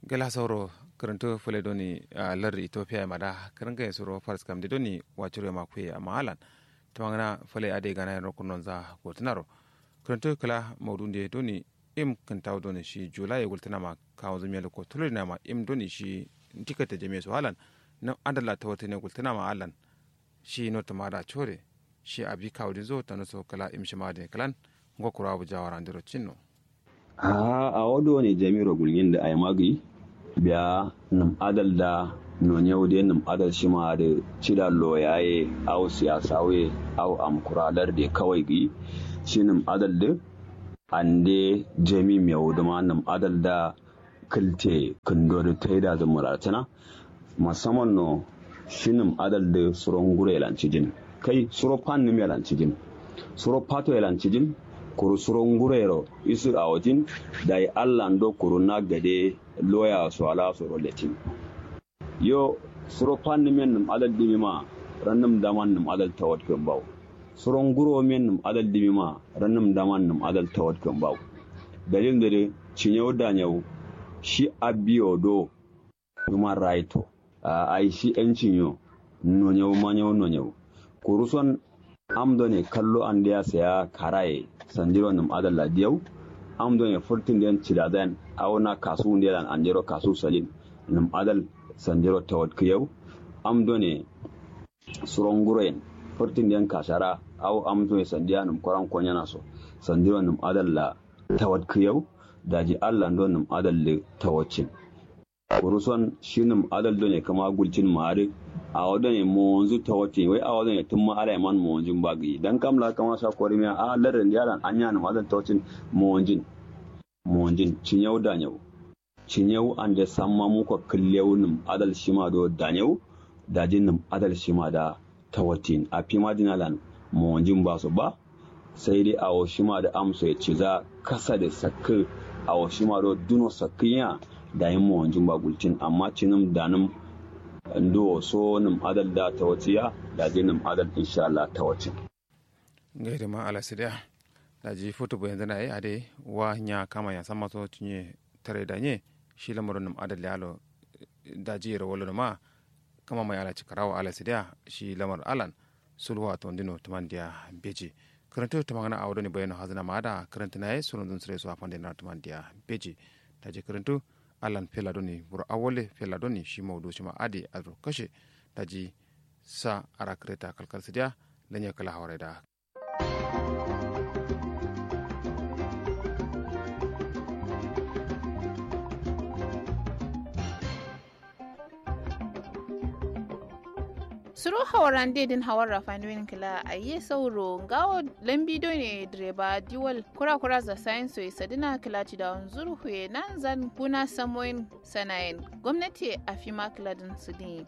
gala sauro karanto fule doni a lar ethiopia mada karanga ya suro fars kam de doni wacuro ma kuye amma halan tamangana fule ade gana yan rokunon za gotunaro karanto kala maudunde doni im kantaw doni shi julai gultana ma kawo zumiyar ko tulina ma im doni shi tikata jami'a su halan na adala ta wata ne gultana ma halan shi no tamada chore shi abi kawo zo ta naso kala im shi ma de kalan ngokura bu jawara ndiro cinno a a wado ne jami'ar gulgin da ai magi biya nam adal da non yau de nam adal shi ma da cida loyaye au siyasa we au am kuralar da kawai gi shi nam adal da ande jami mai wudu ma nam adal da kilte kindo da ta yi da zumuratana musamman no shi nam adal da suron gure lanci jin kai suro pan nim yalanci jin suro pato yalanci jin kuru suron gurero isu a wajen da yi allah do kuru na gade loya su ala su roletin yo suro pan nim yan nim adal dimi ma rannum daman nim adal tawat kan bawo suron guro men nim adal dimi ma rannum daman nim adal tawat kan bawo dalil da cinyau da nyau shi abiyo do human right a ai shi yancin yo no nyau ma nyau no nyau kuruson amdo ne kallo an da ya saya karaye sanjiro nim adalla diyau amdo ne furtin den cidadan awna kasu ne dan anjiro kasu salin nim adal sanjiro tawad kiyau amdo ne suronguren furtin den kashara aw amdo ne sandiya nim koran konyana so sanjiro nim adalla tawad kiyau daji allah ndo nim adalle tawacin kuruson shi nim adal do ne kama gulcin mare a wadda ne monzu ta wace wai a wadda ne tun ma ala man monjin bagi dan kamla kama sa kori miya a larin yaran anya na wadan ta wacin monjin monjin cinyau da nyau cinyau an da samma muka killeu nim adal shima do da nyau da jin nim adal shima da ta watin a fi madinalan monjin ba su ba sai dai a shima da amsa ya ci za kasa da sakki a shima do duno sakkiya da yin monjin ba gulcin amma cinim da nim ndo so nim adal da ta waciya da je nim adal insha Allah ta wacin gaida ma ala sidia da ji foto bo yanzu na yi ade wa nya kama ya sama so tunye tare da nye shi lamarin nim adal yalo da ji rawolo ma kama mai ala cikarawa ala sidia shi lamar alan sulwa to ndino tumandiya beji karanta ta magana a wadani bayanu hazina ma da karanta na yi sunan dun sire su a fande na tumandiya beji da ji karantu alan fela doni buru awole fela doni shi maudu shi ma adi adro kashe daji sa ara kreta kalkal sidia lanya kala hawara da suro hawaran dedin hawar rafanoyin kila a yi sauro gawo lambi ne direba diwal kura kura za sayin so sadina kila ci da zuru huye nan zan kuna samoyin sanayin gwamnati a fi makiladin su ne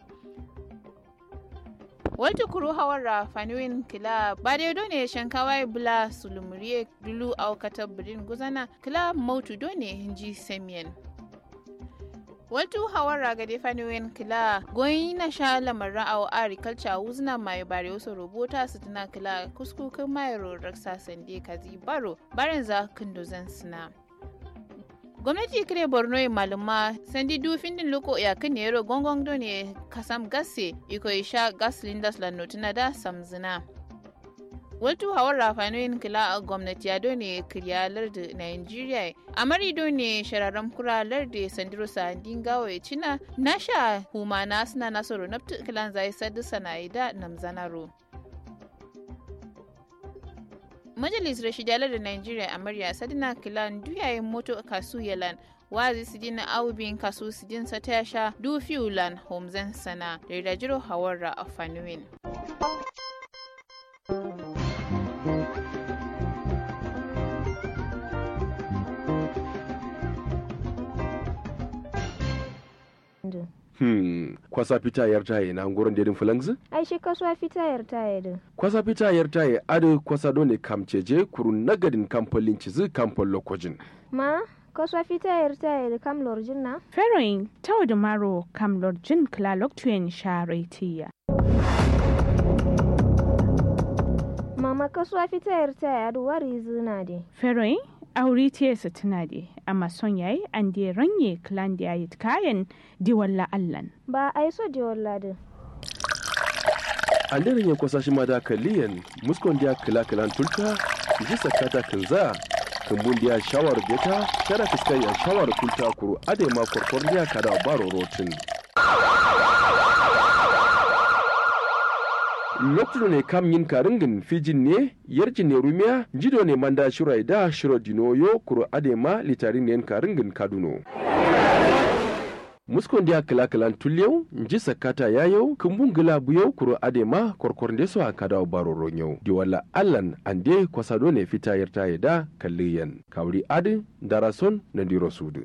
wata kuru hawar rafanoyin kila ba da ne shankawa bula sulumuriye dulu aukatar birin guzana kila mautu done hinji samiyan Watu hawara ga defaniwen kila goyi na sha lamarin a agriculture wuzna mai bare wasu rubuta su tana kila kuskukin mai raksa sande kazi baro barin za kunduzan suna. gwamnati kire borno e maluma sandi du findin loko ya kan yero gongon do ne kasam gasse iko isha gas lindas la notina da samzina Waltu hawar rafanoyin kila a gwamnati ya done kiryalar da Nigeria. A mari ne shararren kuralar da sandiro sandin gawa ya cina na sha humana suna nasoro na kilan zai sadu sanayi da namzanaro. Majalis Rashidalar da Nigeria a murya sadina kilan duyayen moto kasu yalan wazi sidin aubin kasu sidin sata ya sha dufiulan homzen sana da rajiro hawar a fanuwin. Hmm, kwasa fita yar taye na ngoron dedin fulangzi? ai shi kasuwa fita yar taye din Kwasa fita yar taye adu kwasa dole kamceje kurun nagadin kamfolin cizi kamfol lokojin. ma kasuwa fita yar taye da kam lorjin na Feroin tau da maro kam lorjin klalok tuyen sharetiya. mama kasuwa fita yar taye adu wari zina de Feroin aure te su tuna de amma son yayi an de ranye clan da yayi kayan di walla allan ba a yi so di walla din anderin ya kwasa shi ma da kaliyan muskon dia kila kilan tulta ji sakata kinza kumbun dia shawar beta kada fiskai ya shawar kulta kuru ade ma korkor dia kada baro rotin lokacin ne kam yin karingin fijin ne yarjin ne rumiya jido ne manda shirai da shiro dinoyo kuro adema litarin ne karingin kaduno muskon dia kila kilan tulyau nji sakata yayau kumbun gila buyau kuro adema korkor ndeso a kada baro ronyau di wala allan ande kwasado ne fita yarta yada kalliyan kawri adi darason na diro sudu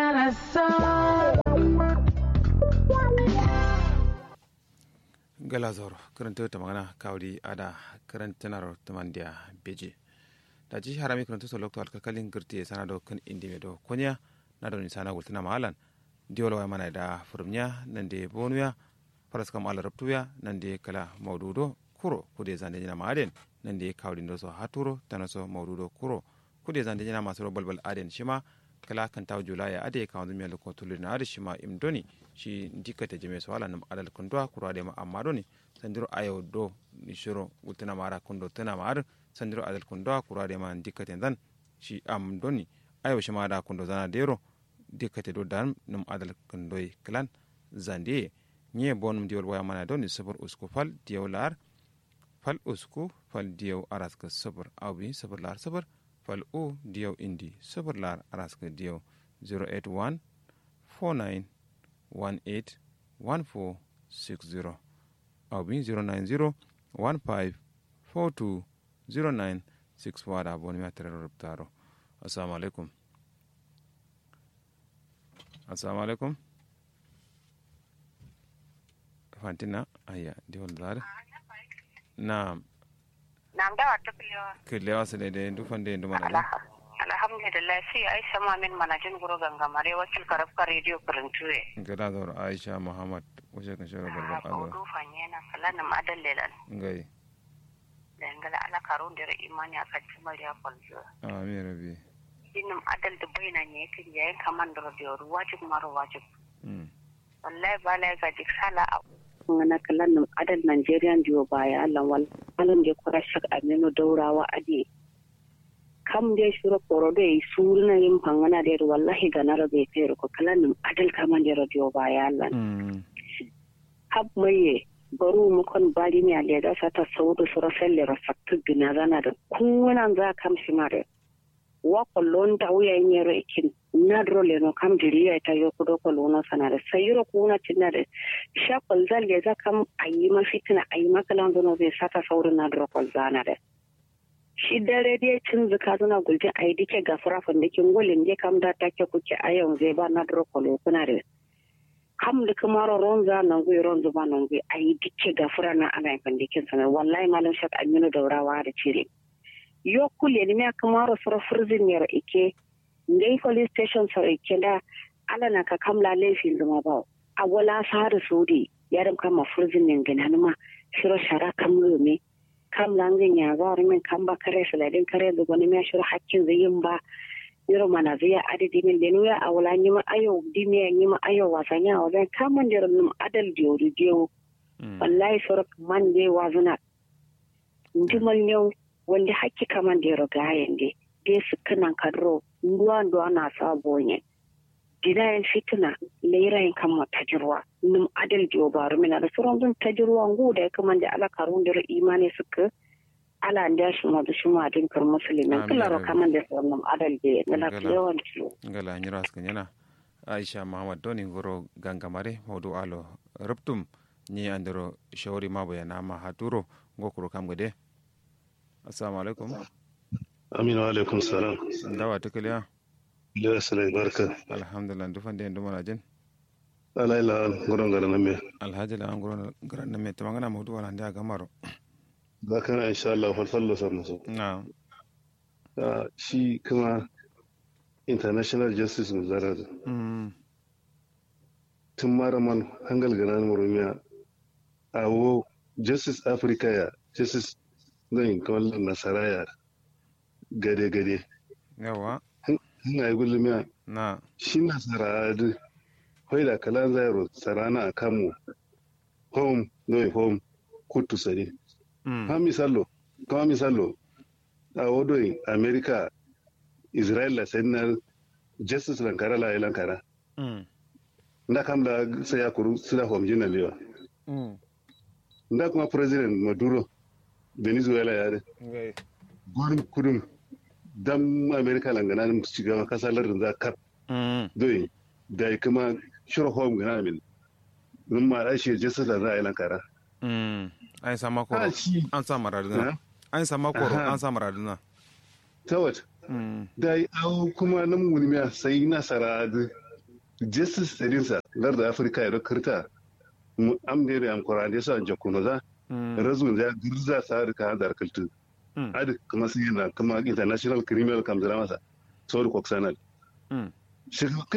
gala zoro karanta ta magana kawri ada karantanar tamandiya beje da ji harami karanta so lokto alkakalin girti sana do kan indi me do konya na do ni sana gultina mahalan diwol way mana da furumnya nan de bonuya faras kam ala rabtuya nan de kala mawdudo kuro kude zande jina maden nan de kawdi ndo so haturo tanaso mawdudo kuro kude zande jina masoro balbal aden shima kala kan taw julaya ade ka wanzu miyal ko tulina ade shima imdoni shi dikata jeme so ala nam adal kundwa kuro ade ma amma doni sandiro ayo do ni shiro gultina mara kundo tana mar sandiro adal kundwa kuro ade ma dikata dan shi am doni ayo shima da kundo zana dero dikkate do dan num adal kundoy klan zande nye bonum diwol waya mana doni sabur usku fal diyaw lar fal usku fal diyaw araska sabur awbi sabur lar sabur fal o diyaw indi sabur lar araska diyaw 081 49 18 14 60 awbi 090 15 42 09 6 wada boni ma tere rubtaro assalamu alaikum assalamu alaikum fantina aya diwol zare na Nam da wata kulewa. kilewa su daidai dufan da duma na Alhamdulillah sai Aisha Mamin manajin guru gangamare wakil karafka rediyo Kurintuwe. gada zaur aisha muhammad wuce kan shirin barbar alo Kodo fanyena falanin adallelan. ngai Da ngala ala karun da imani a kan mariya kwalzo. amin rabi Inin adal da baina ne yakin yayin kaman da rabiyar wajib mara wajib. Mm. Wallahi ba la ga dik sala a ngana kalan nan adal Nigerian diyo baya Allah wal alon da kura shak aminu daurawa ade. kam de shuro koro de suruna yin pangana de wallahi ganara be fere ko kalan nan adal kaman da radio baya Allah. Mm. hab maye baru mu kon bari mi ale da sata saudu sura felle rasattu gina zana da kunan za kam shi mare wa kollon ta wuya nyero ikin na drole no kam diriya ta yo kudo kolona sana da sayiro kuna tinna da sha kol zalle za kam ayi ma fitina ayi ma kalan zono zai sata saudu na dro kol zana da shi dare dai cin zuka zuna gulje ayi dike gafara fandikin gulin je kam da take kuke ayon zai ba na dro kolo kuna da kam da kamaro ronza nan gui ronza ba nan gui ayi dike gafura na ana yin dikin sana wallahi malam shak aminu daurawa da cire yo kulle ni me kamaro sura furzin ne ike ngai police station sa ike da ala na ka kamla laifin zuma ba a wala sar sudi yaram kama furzin ne gina ma shiro shara kam me kam langin ya ga min kam ba kare saladin kare da goni me shiro hakkin zayin ba yoro mana zai adadi min lenu ya awala ni ma ayo dimi ni ma ayo wasanya wa zan kaman da num adal diori diyo Mm. wallahi soro man de wazuna ndimal new wanda hakki kaman da ro gayen de de sukanan kadro nduwa nduwa na sabonye gidayen fitina leirayin kan ma tajirwa num adal diyo baro mina da soron dun tajirwa ngu da kaman da ala karun da imani suka ala nda shi ma da shi ma din kar musulmin Amin, kula ro amin. kaman da soron adal de na Ngala. yawan ciwo ngala nyira askan yana aisha muhammad doni goro gangamare mawdu alo ruptum ni andiro shawari mabo ya nama haturo ngokuro kam gade assalamu alaikum Aminu alaikum salam. dawa tukaliya Lewa salai barka. alhamdulillah dufan da duma na jin Ala ila gurin gara na me. alhaji la an goro garan na me tamangana mawdu wala ndia gamaro Za ka na insha Allah falfallo sa musu. na Ah, Shi kuma international justice mu zara da. mm Tun mara man hangal gana na murumiya. A wo justice Africa ya justice zan kamar nasara ya gade gade. yawa hanga yi gulmiya na shi na sarari hoi da kalan zairo sarana a kamu home no home kutu sari mm ha misalo kama misalo a wodoyi america israel la senar justice lankara la lankara mm nda kam la sai ya kuru sila home jina liwa mm nda kuma president maduro venezuela ya ngai gwarin kudin dan america langana mu shiga kasar lardin za kap mm doyi da kuma shirin home gana min nun ma da shi justice la za a yi lankara mm an sama koro ha shi an sa maraduna ha an sama koro Aha. an sa maraduna tawat mm da yi awo kuma nan wulmiya sai nasara da justice stadinsa larda afirka ya kirta mu amne da amkura da sa jakuno za mm razun za girza sa da ka da kaltu Mm. adi kuma sai yana kuma international criminal kamzara masa sauri koksanal mm shi